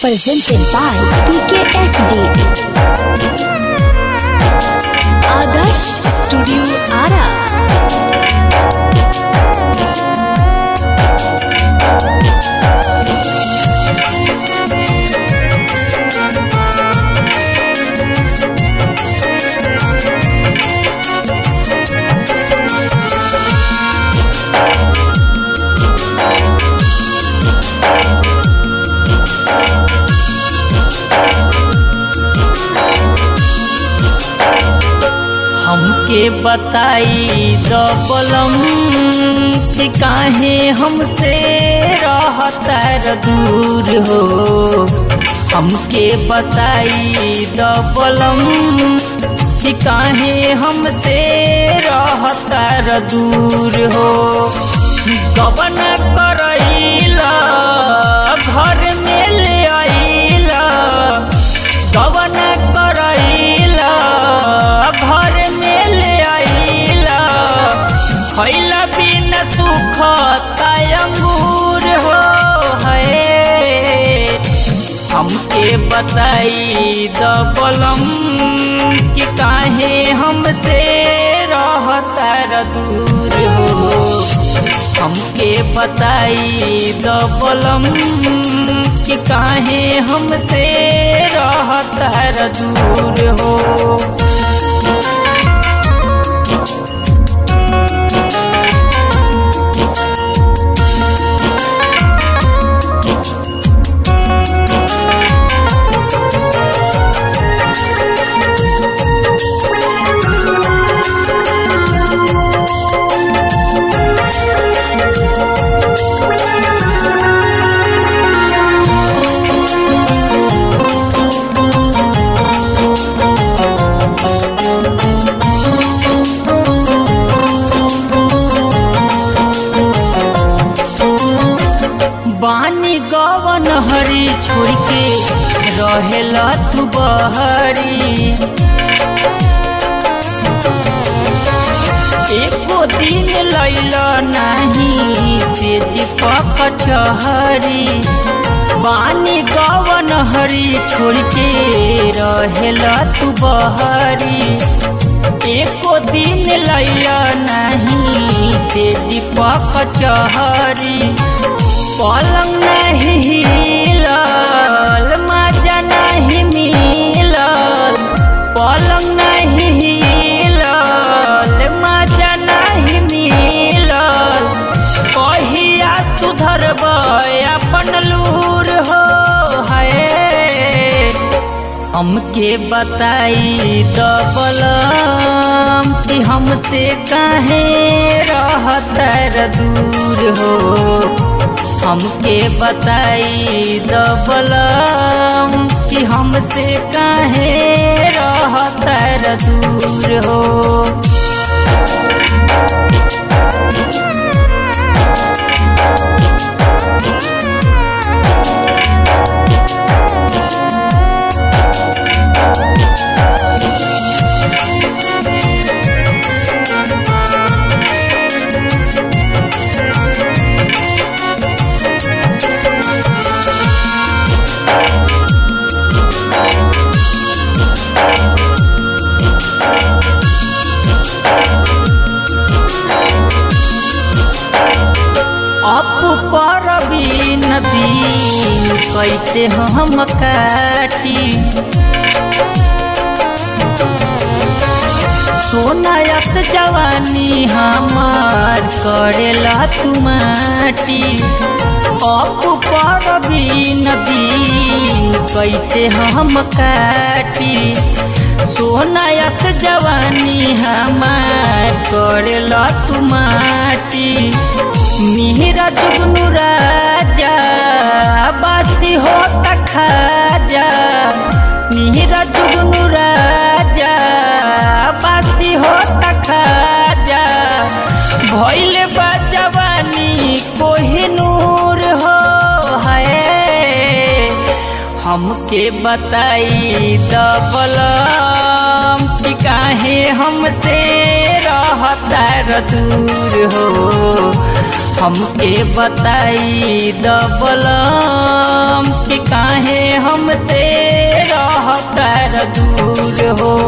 presented by PKSD. Adarsh Studio Ara. हमके बताई दबलम कि काहे हमसे रहता दूर हो हमके बताई दबलम कि काहे हमसे रहता दूर हो गबन करैला घर में ले आइला गबन करैला घर में ले आइला खैला बिन सुख अंगूर हो है हमके बताई दबलम कि काहे हमसे रहता दूर हो हमके बताई दबलम कि काहे हमसे रहता दूर हो बानी गवन हरी छोड़ के रहेला तू बहरी एको दिन लैला नहीं से दीपक चहरी बानी गवन हरी छोड़ के रहेला तू बहरी एको दिन लैला नहीं से दीपक चहरी पलंग नहीं हिलल मजा नहीं मिलल पलंग नहीं हिलल मजा नहीं मिलल कहिया सुधरब अपन लूर हो है हमके बताई दबलम कि हमसे काहे रहता दूर हो हमके बताई दबलम कि हमसे काहे रहता दूर हो अप पर भी नदी कैसे हम काटी सोनायत जवानी हमार करेला तुमाटी अप पर भी नदी कैसे हम काटी सोनायत जवानी हमार करेला तुमाटी मिहिरा जुगनू राजा बासी हो खाजा मिहिरा जुगनू राजा बासी हो खाजा भैल बा जवानी कोहिनूर हो है हमके बताई दबलम कि काहे हमसे रहता दूर हो हमके बताई दबलम कि काहे हमसे रहतर दूर हो